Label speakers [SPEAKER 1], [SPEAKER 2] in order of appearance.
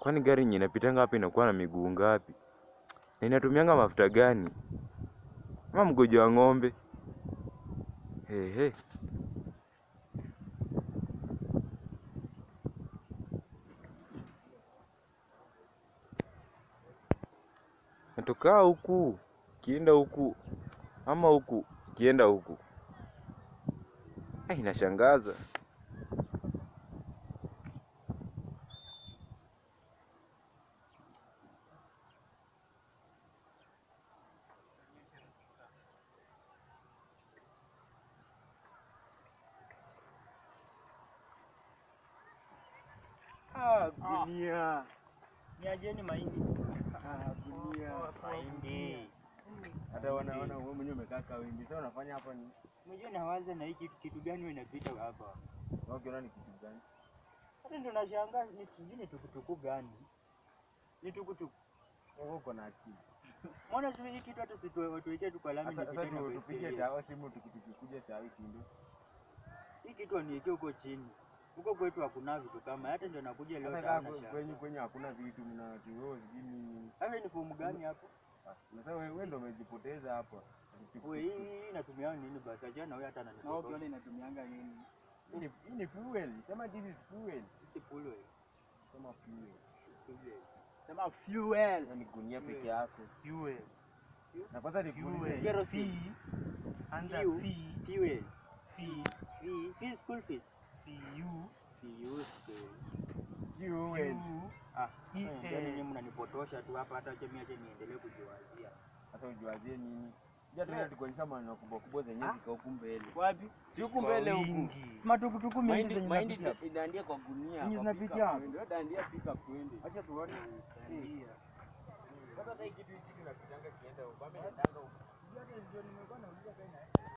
[SPEAKER 1] Kwani gari yenye inapitanga hapa inakuwa na miguu ngapi? Na inatumianga mafuta gani? Ama mgojo wa ng'ombe? Hehe. Natokaa huku kienda huku ama huku kienda huku. Eh, inashangaza.
[SPEAKER 2] Ah, gunia.
[SPEAKER 3] Niajeni mahindi.
[SPEAKER 2] Ah, gunia.
[SPEAKER 3] Mahindi.
[SPEAKER 2] Hata wanaona wewe mwenyewe umekaa kawindi. Sasa unafanya hapa ni
[SPEAKER 3] Mwenyewe nawaza na hii kitu kitu gani wewe inapita hapa.
[SPEAKER 2] wewe ukiona ni kitu gani?
[SPEAKER 3] Hata ndio nashangaa ni sijui ni tukutuku gani. Ni tukutuku.
[SPEAKER 2] Wewe uko na akili.
[SPEAKER 3] Mbona tu hii kitu hata situwekee tu kwa lami
[SPEAKER 2] Sasa
[SPEAKER 3] nipite
[SPEAKER 2] sasa
[SPEAKER 3] na
[SPEAKER 2] tu- tupige
[SPEAKER 3] baiskeli.
[SPEAKER 2] dawa simu tukikuja saa hii si ndio?
[SPEAKER 3] Hii kitu aniwekee huko chini. Huko kwetu hakuna vitu kama hata ndio nakuja leo
[SPEAKER 2] Sasa
[SPEAKER 3] taona
[SPEAKER 2] kama
[SPEAKER 3] shamba.
[SPEAKER 2] kwenye kwenye hakuna vitu mna wewe sijui ni
[SPEAKER 3] Hata ni fomu gani hapo?
[SPEAKER 2] Sasa wewe wewe ndio umejipoteza hapa.
[SPEAKER 3] Wewe hii hii inatumia nini basi? Achana wewe hata
[SPEAKER 4] Na wewe
[SPEAKER 3] ananipotosha.
[SPEAKER 4] ukiona inatumianga nini?
[SPEAKER 2] Hii ni hii ni fuel. Sema this is fuel.
[SPEAKER 3] Si pulwe.
[SPEAKER 2] Sema fuel.
[SPEAKER 3] Pulwe.
[SPEAKER 4] Sema fuel.
[SPEAKER 2] Hiyo ni gunia peke yako.
[SPEAKER 3] Fuel.
[SPEAKER 2] Na kwanza ni fuel.
[SPEAKER 3] Kerosene.
[SPEAKER 4] Anza
[SPEAKER 3] Fuel.
[SPEAKER 4] fee.
[SPEAKER 3] Fuel.
[SPEAKER 4] Fee.
[SPEAKER 3] Fee. Fee school fees.
[SPEAKER 4] Fee.
[SPEAKER 3] Fee school.
[SPEAKER 2] Fuel.
[SPEAKER 3] Ah,
[SPEAKER 4] Hii,
[SPEAKER 3] eh,
[SPEAKER 4] eh.
[SPEAKER 3] yaani nyinyi mnanipotosha tu hapa, hata acha mimi acha niendelee kujiwazia.
[SPEAKER 2] Sasa ujiwazie nini? Ja tuenda tukuonyesha maneno kubwa kubwa zenye
[SPEAKER 3] Ah.
[SPEAKER 2] ziko huku mbele.
[SPEAKER 3] Wapi?
[SPEAKER 2] Si huku mbele huku.
[SPEAKER 3] Matukutuku mingi
[SPEAKER 2] Mahindi
[SPEAKER 3] zenye
[SPEAKER 2] mahindi
[SPEAKER 3] zinapitia.
[SPEAKER 2] inaandia kwa gunia.
[SPEAKER 3] Zenye
[SPEAKER 2] kwa
[SPEAKER 3] zinapitia
[SPEAKER 2] pickup
[SPEAKER 3] hapo.
[SPEAKER 2] twende. Wewe dandia pickup twende.
[SPEAKER 3] Acha tuone.
[SPEAKER 2] Sasa hata hii kitu hiki kinapitanga kienda huko. Ama inaendanga huko.